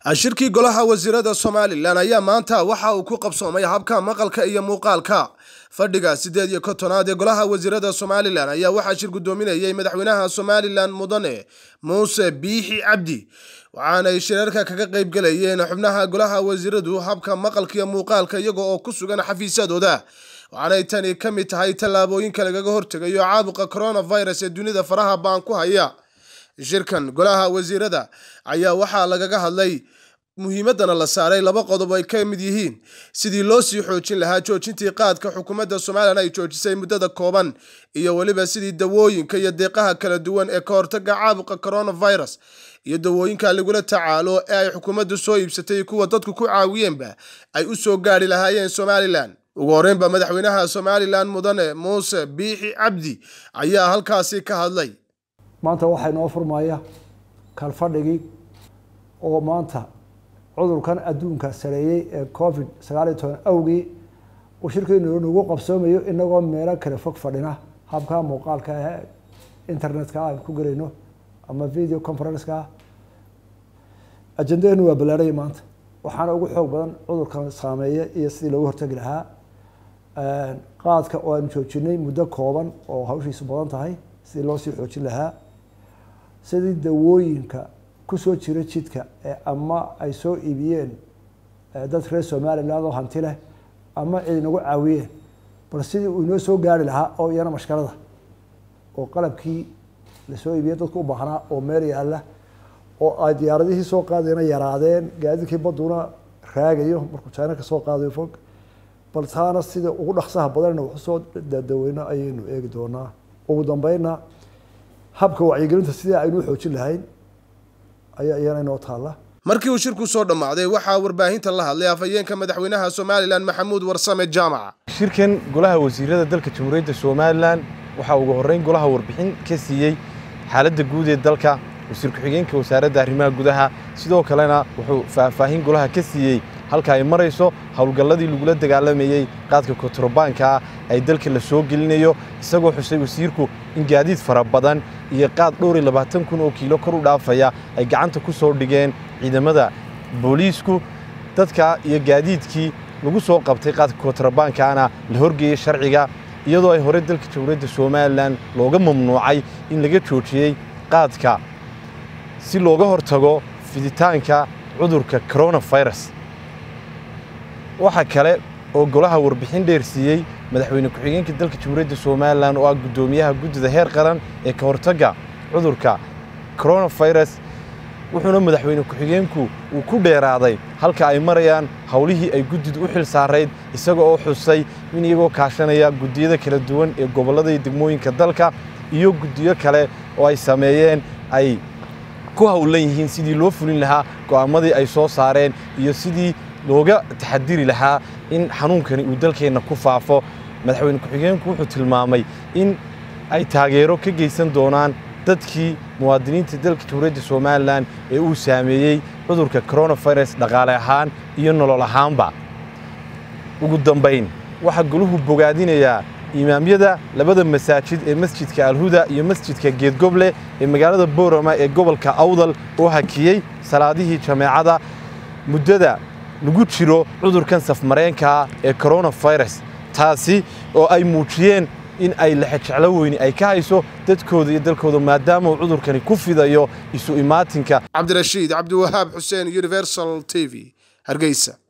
shirkii golaha wasiirada somalilan ayaa maanta waxa uu ku qabsoomay habka maqalka iyo muuqaalka fadhiga sideed iyo kontonaad ee golaha wasiirada somalilan ayaa waxaa shir guddoominayay madaxweynaha somalilan mudane muuse biixi cabdi waxaanay shirarka kaga qayb galayeen xubnaha golaha wasiiradu habka maqalka iyo muuqaalka iyaga oo ku sugan xafiisyadooda waxaanay tani ka mid tahay tallaabooyinka lagaga hortegayo caabuqa coronavirus ee dunida faraha baan ku haya shirkan golaha wasiirada ayaa waxaa lagaga hadlay muhiimadana la saaray laba qodob ay ka mid yihiin sidii loo sii xoojin lahaa joojintii qaadka xukuumadda somalilan ay joojisay muddada kooban iyo weliba sidii dawooyinka iyo deeqaha kala duwan ee ka hortaga caabuqa coronavirus iyo dawooyinka lagula tacaalo ee ay xukuumaddu soo iibsatay kuwa dadku ku caawiyeenba ay u soo gaari lahaayeen somalilan ugu horreynba madaxweynaha somalilan mudane muuse biixi cabdi ayaa halkaasi ka hadlay maanta waxaa inoo furmaya kalfadhigii oo maanta cudurkan adduunka sareeyey ee covid sagaal iyo toban awgii uu shirkeenu nagu qabsoomayo inagoo meelo kale fog fadhina habka muuqaalka ee internetka aan ku gelayno ama video conferenceka ajendadeenu waa ballaaraya maanta waxaana ugu xoog badan cudurkan saameeya iyo sidii looga hortagi lahaa qaadka oo aanu joojinay muddo kooban oo hawshiisu badan tahay sidii loo sii xoojin lahaa sidii dawooyinka kusoo jira jidka ee ama ay soo iibiyeen dad reer somaliland oo hanti leh ama cid inagu caawiyeen bal sidii uu inoo soo gaari lahaa oo iyana mashkalada oo qalabkii lasoo iibiyey dadku u baahnaa oo meel yaalla oo ay diyaaradihii soo qaadayna yaraadeen gaadiidkii badduna raagayo markuu china ka soo qaadayo fog bal taana sida ugu dhaqsaha badanna waxu soo dadaweyno ayaynu eegi doonaa ugu dambeynna habka wacyigelinta sidii aynu u xoojin lahayn ayaa iyana inoo taalla markii uu shirku soo dhammaaday waxaa warbaahinta la hadlay afhayeenka madaxweynaha somalilan maxamuud warsame jaamaca shirkan golaha wasiirada dalka jamhuuriyadda somalilan waxaa ugu horreyn golaha warbixin ka siiyey xaaladda guud ee dalka wasiir ku-xigeenka wasaaradda arrimaha gudaha sidoo kalena wuxuu faahfaahin golaha ka siiyey halka ay marayso howlgalladii lagula dagaalamayey qaadka kontarobaanka ah ay dalka la soo gelinayo isagoo xusay wasiirku in gaadiid fara badan iyo qaad dhowr iyo labaatan kun oo kiilo kor u dhaafaya ay gacanta ku soo dhigeen ciidamada booliisku dadka iyo gaadiidkii lagu soo qabtay qaadka kontarobaankaana la horgeeyey sharciga iyadoo ay hore dalka jamhuuriyadda somalilan looga mamnuucay in laga joojiyey qaadka si looga hortago fiditaanka cudurka coronavirus waxaa kale oo golaha warbixin dheer siiyey madaxweyne ku-xigeenka dalka jamhuuriyadda somalilan oo ah guddoomiyaha guddida heer qaran ee ka hortagga cudurka coronavirus wuxuuna madaxweyne ku-xigeenku uu ku dheeraaday halka ay marayaan howlihii ay guddidu u xil saarayd isaga oo xusay in iyagoo kaashanaya guddiyada kala duwan ee gobollada iyo degmooyinka dalka iyo guddiyo kale oo ay sameeyeen ay ku howlan yihiin sidii loo fulin lahaa go'aamadii ay soo saareen iyo sidii looga taxadiri lahaa in xanuunkani uu dalkeenna ku faafo madaxweyne ku-xigeenku wuxuu tilmaamay in ay taageero ka geysan doonaan dadkii muwaadiniinta dalka jamhuuriyadda somalilan ee uu saameeyey cudurka coronavirus dhaqaale ahaan iyo nolol ahaanba ugu dambayn waxaa goluhu bogaadinayaa imaamyada labada masaajid ee masjidka alhuda iyo masjidka geedgoble ee magaalada boorama ee gobolka awdal oo hakiyey salaadihii jameecada muddada lagu jiro cudurkan safmareenkaa ee coronavirus taasi oo ay muujiyeen in ay lexejeclo weyni ay ka hayso dadkooda iyo dalkooda maadaama uu cudurkani ku fidayo isu imaatinka cabdirashiid cabdiwahaab xuseen universal t v hargeysa